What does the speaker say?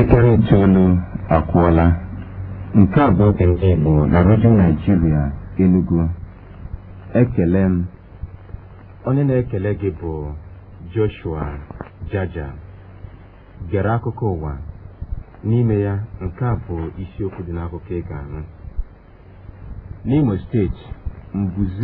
Elekere itoolu akwụọla. Nke a bụ oge ndị Igbo na redio Naijiria Enugu. Ekele m. onye na-ekele gị bụ Joshua Jaja gere akụkọ ụwa n'ime ya nke a bụ isiokwu dị n'akụkọ ị ga-anụ n'Imo steeti mbuze